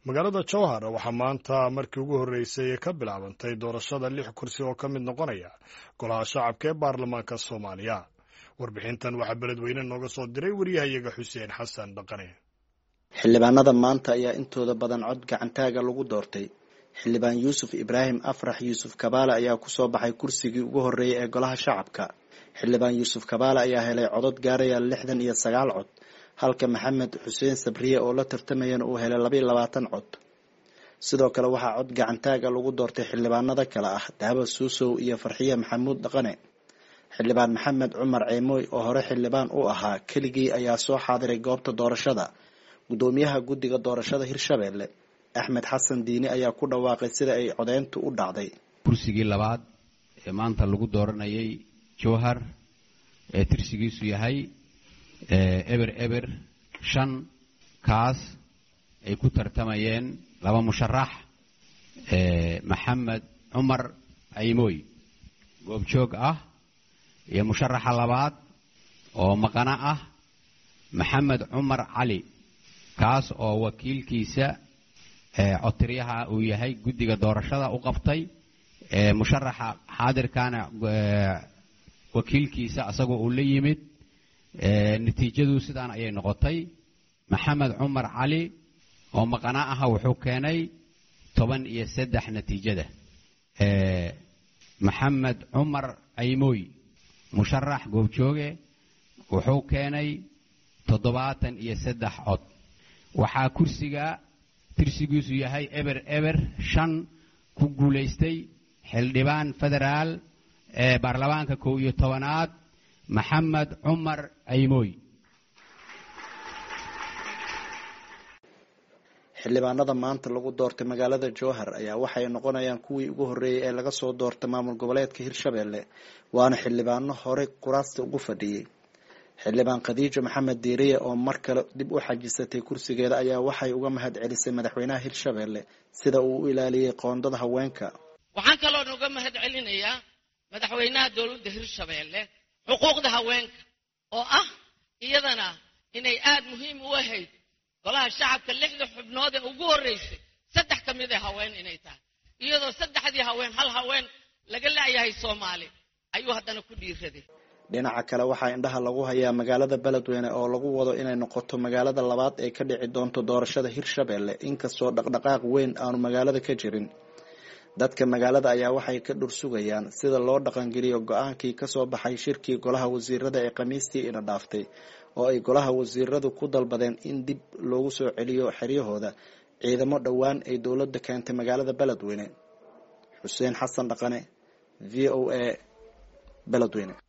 magaalada jowhar waxaa maanta markii ugu horreysay ka bilaabantay doorashada lix kursi oo ka mid noqonaya golaha shacabka ee baarlamaanka soomaaliya warbixintan waxaa beledweyne nooga soo diray waryahayaga xuseen xasan dhaqane xildhibaanada maanta ayaa intooda badan cod gacantaaga lagu doortay xildhibaan yuusuf ibraahim afrax yuusuf kabaale ayaa kusoo baxay kursigii ugu horreeyay ee golaha shacabka xildhibaan yuusuf kabaale ayaa helay codod gaaraya lixdan iyo sagaal cod halka maxamed xuseen sabriye oo la tartamayana uu helay labaiyo labaatan cod sidoo kale waxaa cod gacantaaga lagu doortay xildhibaanada kale ah dahaba suusow iyo farxiye maxamuud dhaqane xildhibaan maxamed cumar ceemooy oo hore xildhibaan u ahaa keligii ayaa soo xaadiray goobta doorashada guddoomiyaha guddiga doorashada hirshabeelle axmed xasan diini ayaa ku dhawaaqay sida ay codeyntu u dhacday kursigii labaad ee maanta lagu dooranayay jowhar ee tirsigiisu yahay eber eber shan kaas ay ku tartamayeen laba musharax maxamed cumar caymooy goobjoog ah iyo musharaxa labaad oo maqano ah maxamed cumar cali kaas oo wakiilkiisa cotiryaha uu yahay guddiga doorashada u qabtay musharaxa xaadirkana wakiilkiisa asagoo uu la yimid natiijadu sidaan ayay noqotay maxamed cumar cali oo maqana aha wuxuu keenay toban iyo saddex natiijada maxamed cumar caymooy musharax goobjooge wuxuu keenay toddobaatan iyo saddex cod waxaa kursiga tirsigiisu yahay eber eber shan ku guulaystay xildhibaan federaal ee baarlamaanka kow iyo tobanaad maxamed cumar caymooy xildhibaanada maanta lagu doortay magaalada jowhar ayaa waxay noqonayaan kuwii ugu horreeyay ee laga soo doortay maamul goboleedka hirshabeelle waana xildhibaano horey kuraasta ugu fadhiyey xildhibaan khadiijo maxamed diiriye oo mar kale dib u xajisatay kursigeeda ayaa waxay uga mahad celisay madaxweynaha hirshabeelle sida uu u ilaaliyey qoondada haweenka waxaan kaloon uga mahad celinayaa madaxweynaha dowladda hirshabeelle xuquuqda haweenka oo ah iyadana inay aad muhiim u ahayd golaha shacabka lixda xubnood ee ugu horreysay saddex ka mid ee haween inay tahay iyadoo saddexdii haween hal haween laga la'yahay soomaali ayuu haddana ku dhiiraday dhinaca kale waxaa indhaha lagu hayaa magaalada beledweyne oo lagu wado inay noqoto magaalada labaad ee ka dhici doonto doorashada hirshabeelle inkastoo dhaqdhaqaaq weyn aanu magaalada ka jirin dadka magaalada ayaa waxay ka dhursugayaan sida loo dhaqangeliyo go-aankii kasoo baxay shirkii golaha wasiirada ee khamiistii ina dhaaftay oo ay golaha wasiiradu ku dalbadeen in dib loogu soo celiyo xeryahooda ciidamo dhowaan ay dowladda keentay magaalada beledweyne xuseen xasan dhaqane v o a beledweyne